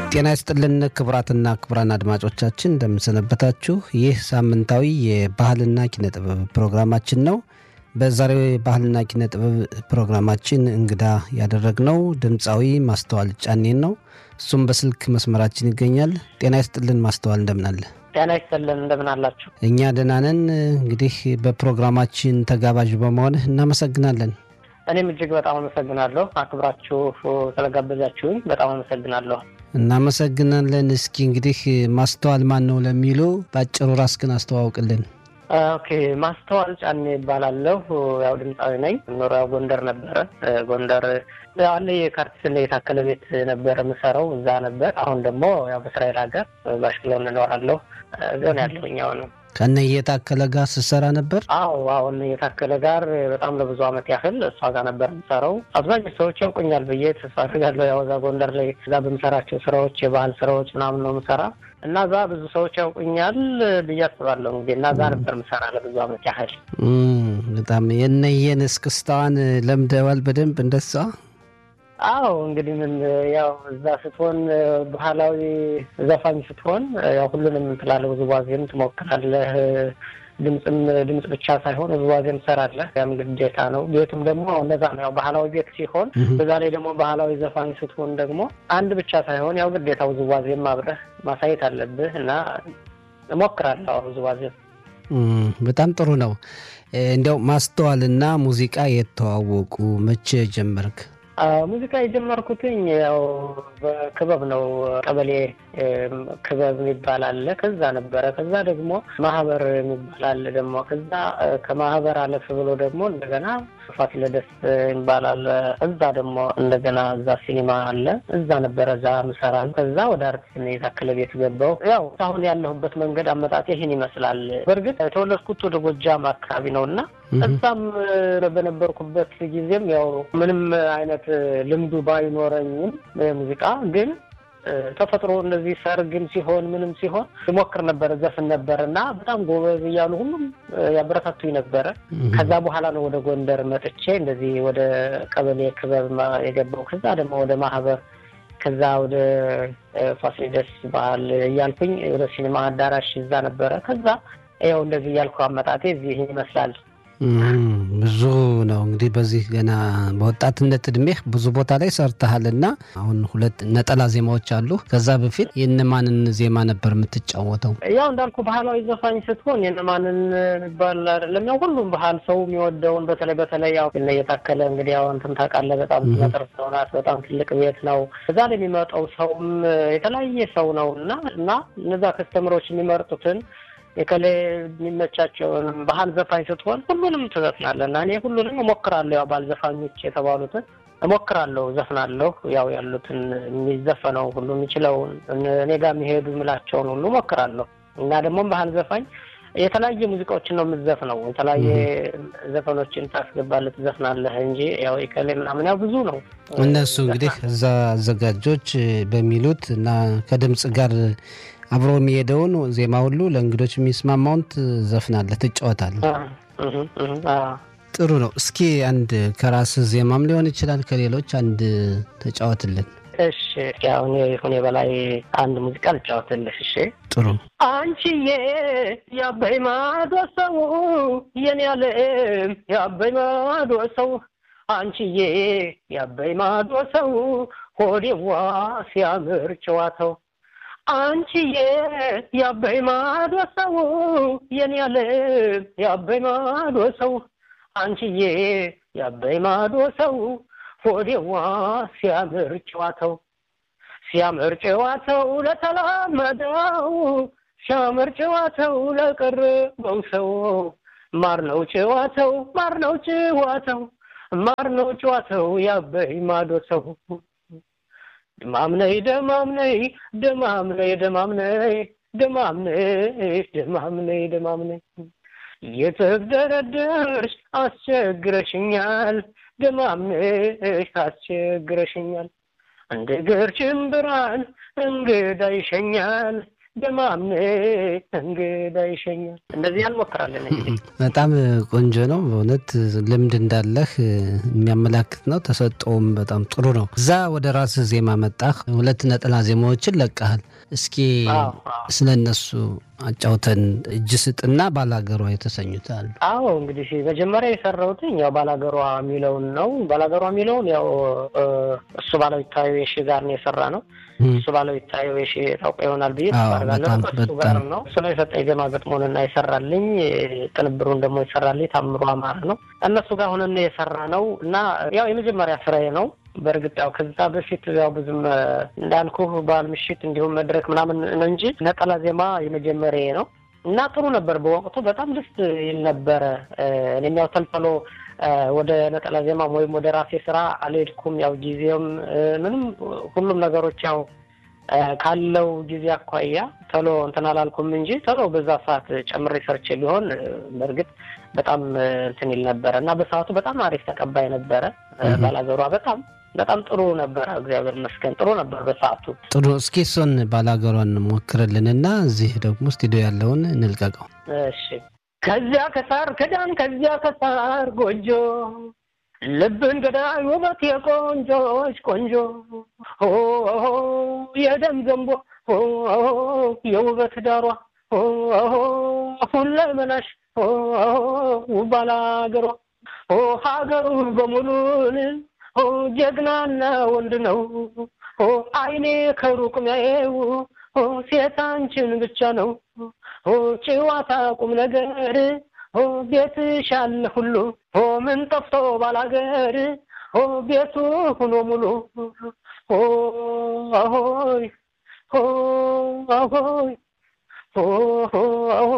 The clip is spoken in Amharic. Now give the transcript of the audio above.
ጤና ይስጥልን ክቡራትና ክቡራን አድማጮቻችን እንደምንሰነበታችሁ። ይህ ሳምንታዊ የባህልና ኪነ ጥበብ ፕሮግራማችን ነው። በዛሬው የባህልና ኪነ ጥበብ ፕሮግራማችን እንግዳ ያደረግነው ድምፃዊ ማስተዋል ጫኔን ነው። እሱም በስልክ መስመራችን ይገኛል። ጤና ይስጥልን ማስተዋል፣ እንደምናለ? ጤና ይስጥልን እንደምን አላችሁ? እኛ ደህና ነን። እንግዲህ በፕሮግራማችን ተጋባዥ በመሆንህ እናመሰግናለን። እኔም እጅግ በጣም አመሰግናለሁ። አክብራችሁ ስለጋበዛችሁኝ በጣም አመሰግናለሁ። እናመሰግናለን። እስኪ እንግዲህ ማስተዋል ማን ነው ለሚሉ በአጭሩ ራስህን አስተዋውቅልን። ኦኬ፣ ማስተዋል ጫኔ ይባላለሁ። ያው ድምፃዊ ነኝ። ኖሪያ ጎንደር ነበረ። ጎንደር አለ የካርቲስና የታከለ ቤት ነበረ የምሰራው እዛ ነበር። አሁን ደግሞ ያው በእስራኤል ሀገር ባሽክለው እንኖራለሁ። ዞን ያለሁኝ አሁን ከነ የታከለ ጋር ስትሰራ ነበር? አዎ አሁን የታከለ ጋር በጣም ለብዙ ዓመት ያህል እሷ ጋር ነበር የምሰራው። አብዛኞቹ ሰዎች ያውቁኛል ብዬ ተስፋ አድርጋለሁ። ያው እዛ ጎንደር ላይ እዛ በምሰራቸው ስራዎች የባህል ስራዎች ምናምን ነው የምሰራ እና እዛ ብዙ ሰዎች ያውቁኛል ብዬ አስባለሁ። እንግዲህ እና እዛ ነበር የምሰራ ለብዙ ዓመት ያህል። በጣም የነየን እስክስታዋን ለምደዋል በደንብ እንደሷ አዎ እንግዲህ ምን ያው እዛ ስትሆን ባህላዊ ዘፋኝ ስትሆን ያው ሁሉንም ትላለህ፣ ውዝዋዜም ትሞክራለህ። ድምፅም ድምፅ ብቻ ሳይሆን ውዝዋዜም ትሰራለህ። ያም ግዴታ ነው። ቤቱም ደግሞ እንደዛ ነው። ያው ባህላዊ ቤት ሲሆን በዛ ላይ ደግሞ ባህላዊ ዘፋኝ ስትሆን ደግሞ አንድ ብቻ ሳይሆን ያው ግዴታ ውዝዋዜም አብረህ ማሳየት አለብህ እና እሞክራለሁ ውዝዋዜም። በጣም ጥሩ ነው። እንዲያው ማስተዋልና ሙዚቃ የተዋወቁ መቼ ጀመርክ? ሙዚቃ የጀመርኩትኝ ያው በክበብ ነው። ቀበሌ ክበብ የሚባል አለ። ከዛ ነበረ። ከዛ ደግሞ ማህበር የሚባል አለ ደግሞ ከዛ ከማህበር አለፍ ብሎ ደግሞ እንደገና ፋሲለደስ የሚባል አለ። እዛ ደግሞ እንደገና እዛ ሲኒማ አለ። እዛ ነበረ እዛ ምሰራ። ከዛ ወደ አርቲስት የታከለ ቤት ገባው። ያው አሁን ያለሁበት መንገድ አመጣጤ ይህን ይመስላል። በእርግጥ የተወለድኩት ወደ ጎጃም አካባቢ ነው እና እዛም በነበርኩበት ጊዜም ያው ምንም አይነት ልምዱ ባይኖረኝም ሙዚቃ ግን ተፈጥሮ እንደዚህ ሰርግም ሲሆን ምንም ሲሆን ይሞክር ነበር፣ ዘፍን ነበር እና በጣም ጎበዝ እያሉ ሁሉም ያበረታቱኝ ነበረ። ከዛ በኋላ ነው ወደ ጎንደር መጥቼ እንደዚህ ወደ ቀበሌ ክበብ የገባው። ከዛ ደግሞ ወደ ማህበር፣ ከዛ ወደ ፋሲለደስ ባህል እያልኩኝ ወደ ሲኒማ አዳራሽ እዛ ነበረ። ከዛ ያው እንደዚህ እያልኩ አመጣጤ እዚህ ይመስላል። ብዙ ነው እንግዲህ በዚህ ገና በወጣትነት እድሜህ ብዙ ቦታ ላይ ሰርተሃል እና አሁን ሁለት ነጠላ ዜማዎች አሉ። ከዛ በፊት የእነማንን ዜማ ነበር የምትጫወተው? ያው እንዳልኩ ባህላዊ ዘፋኝ ስትሆን የእነማንን የሚባል አይደለም። ያው ሁሉም ባህል ሰው የሚወደውን በተለይ በተለይ ያው የታከለ እንግዲህ ያው እንትን ታውቃለህ፣ በጣም መጠር ሰው ናት። በጣም ትልቅ ቤት ነው። እዛ ላይ የሚመጣው ሰውም የተለያየ ሰው ነው እና እና እነዛ ከስተምሮች የሚመርጡትን የከሌ የሚመቻቸውን ባህል ዘፋኝ ስትሆን ሁሉንም ትዘፍናለህ እና እኔ ሁሉንም እሞክራለሁ። ያው ባህል ዘፋኞች የተባሉትን እሞክራለሁ፣ ዘፍናለሁ። ያው ያሉትን የሚዘፈነው ሁሉ የሚችለውን እኔ ጋር የሚሄዱ የምላቸውን ሁሉ እሞክራለሁ እና ደግሞ ባህል ዘፋኝ የተለያየ ሙዚቃዎችን ነው የምትዘፍነው። የተለያየ ዘፈኖችን ታስገባለህ፣ ትዘፍናለህ እንጂ ያው የከሌ ምናምን ያው ብዙ ነው። እነሱ እንግዲህ እዛ አዘጋጆች በሚሉት እና ከድምፅ ጋር አብሮ የሚሄደውን ዜማ ሁሉ ለእንግዶች የሚስማማውን ትዘፍናለህ፣ ትጫወታለህ። ጥሩ ነው። እስኪ አንድ ከራስህ ዜማም ሊሆን ይችላል ከሌሎች አንድ ተጫወትልን። እሺ፣ አሁን ሁኔ በላይ አንድ ሙዚቃ ልጫወትልህ። እሺ፣ ጥሩ። አንቺዬ የአባይ ማዶ ሰው የኔ ያለም የአባይ ማዶ ሰው አንቺዬ የአባይ ማዶ ሰው ሆዴዋ ሲያምር ጨዋታው አንቺዬ የአባይ ማዶ ሰው የኔ ያለም የአባይ ማዶ ሰው አንቺዬ የአባይ ማዶ ሰው ሆዴዋ ሲያምር ጨዋታው ሲያምር ጨዋታው ለተላመደው ሲያምር ጨዋታው ለቀረበው ሰው ማር ነው ጨዋታው ማር ነው ጨዋታው ማር ነው ጨዋታው የአባይ ማዶ ሰው ደማምነይ ደማምነይ ደማምነይ ደማምነይ ደማምነይ ደማምነይ ደማምነይ የተደረደርሽ አስቸግረሽኛል ደማምነሽ አስቸግረሽኛል እንደ ገርችን ብርሃን እንግዳ ይሸኛል ደማሜ እንግዳ ይሸኛል። እንደዚህ እንሞክራለን። እንግዲህ በጣም ቆንጆ ነው በእውነት ልምድ እንዳለህ የሚያመላክት ነው። ተሰጠውም በጣም ጥሩ ነው። እዛ ወደ ራስህ ዜማ መጣህ። ሁለት ነጠላ ዜማዎችን ለቀሃል። እስኪ አዎ፣ አዎ። ስለ እነሱ አጫውተን። እጅ ስጥና ባላገሯ የተሰኙት አሉ። አዎ እንግዲህ መጀመሪያ የሰራሁትኝ ያው ባላገሯ የሚለውን ነው። ባላገሯ የሚለውን ያው እ፣ እሱ ባለው ይታየው የሺ ጋር ነው የሰራ ነው። እም፣ እሱ ባለው ይታየው የሺ ታውቀ ይሆናል ብዬ አዎ፣ ተስፋ አደርጋለሁ። በጣም ከእሱ በጣም። ጋር ነው እሱ ነው የሰጠኝ ዜማ ገጥሞንና የሰራልኝ ቅንብሩን ደግሞ የሰራልኝ ታምሮ አማረ ነው። እነሱ ጋር ሆነን የሰራ ነው እና ያው የመጀመሪያ ስራዬ ነው። በእርግጥ ያው ከዛ በፊት ያው ብዙም እ፣ እንዳልኩህ በዓል ምሽት እንዲሁም መድረክ ምናምን ነው እንጂ ነጠላ ዜማ የመጀመሪያ ነው እና ጥሩ ነበር። በወቅቱ በጣም ደስ ይል ነበረ። እ፣ እኔም ያው ተልፈሎ እ፣ ወደ ነጠላ ዜማም ወይም ወደ ራሴ ስራ አልሄድኩም። ያው ጊዜውም እ፣ ምንም ሁሉም ነገሮች ያው እ፣ ካለው ጊዜ አኳያ ቶሎ እንትን አላልኩም እንጂ ቶሎ በዛ ሰዓት ጨምሬ ሰርቼ ቢሆን እ፣ በእርግጥ በጣም እ፣ እንትን ይል ነበረ እና በሰዓቱ በጣም አሪፍ ተቀባይ ነበረ። እ፣ እህ። ባላገሯ በጣም በጣም ጥሩ ነበረ። እግዚአብሔር ይመስገን ጥሩ ነበር በሰዓቱ። ጥሩ። እስኪ እሱን ባላገሯን ሞክርልንና እዚህ ደግሞ ስቱዲዮ ያለውን እንልቀቀው። እሺ ከዚያ ከሳር ክዳን ከዚያ ከሳር ጎጆ ልብን ገዳይ ውበት የቆንጆች ቆንጆ ኦ የደም ዘንቦ ኦ የውበት ዳሯ ኦ ሁለመናሽ ኦ ውባላ ሀገሯ ኦ ሀገሩ በሙሉን ኦ ጀግናና ወንድ ነው ኦ አይኔ ከሩቅ ሚያየው ኦ ሴት አንቺን ብቻ ነው ኦ ጨዋታ ቁም ነገር ኦ ቤትሽ አለ ሁሉ ኦ ምን ጠፍቶ ባላገር ኦ ቤቱ ሁኖ ሙሉ ኦ አሆይ ኦ አሆይ ኦ አሆይ